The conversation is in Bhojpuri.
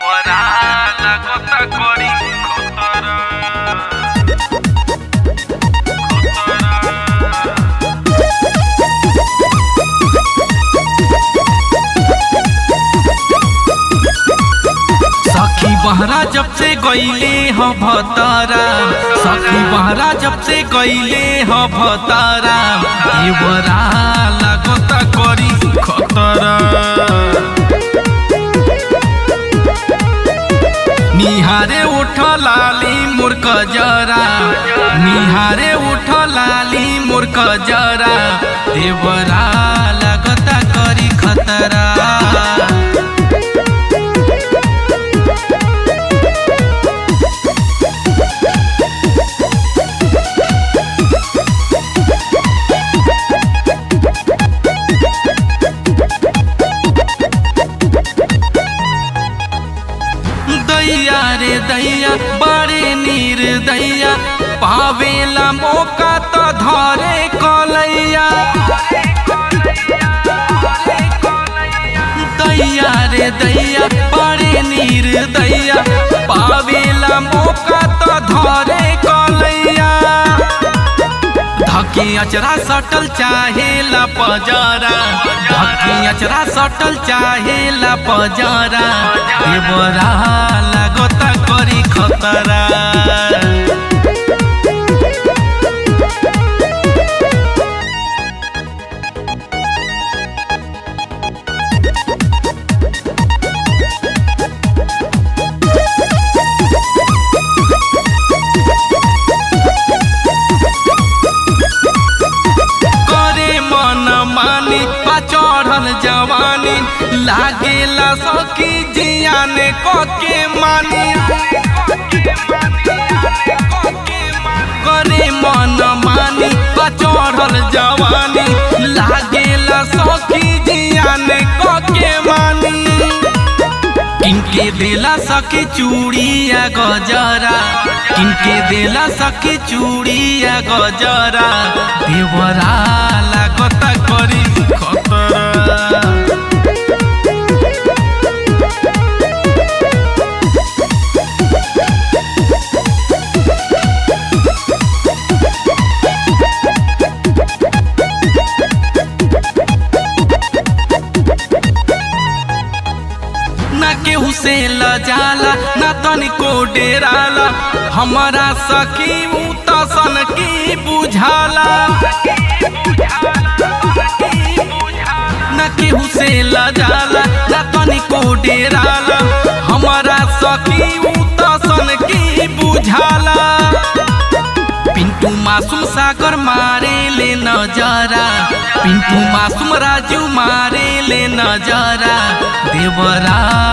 দেবরা লাগতা করি খতরা सखी बहरा जब से गईले ह भतारा सखी बहरा जब से गईले ह भतारा देवरा लागता करी खतरा निहारे उठ लाली मूर्ख जरा निहारे उठ लाली मूर्ख जरा देवरा लागता करी खतरा दैया रे दैया बड़े नीर दैया पावेला मौका तो धरे कलैया दैया रे दैया बड़े नीर दैया पावेला मौका तो धरे कलैया धकी अचरा सटल चाहेला पजरा धकी अचरा सटल चाहेला पजरा देवरा लागता करी खतरा करे मन मानी पा चढ़ल जवानी लागेला सखी जियाने कके मानी करे मन मानी पा चढ़ल जवानी लागेला सखी जियाने कके मानी किनके देला सखी चूड़िया गजरा किनके देला सखी चूड़िया गजरा देवरा लागता करी खतरा ना केहू से लजाला ना तनिको डेराला हमारा सखी ऊ तसन की बुझाला ना केहू से लजाला ना तनिको डेराला हमारा सखी ऊ तसन की बुझाला पिंटू मासूम सागर मारे ले नजरा पिंटू मासूम राजू मारे ले नजरा देवरा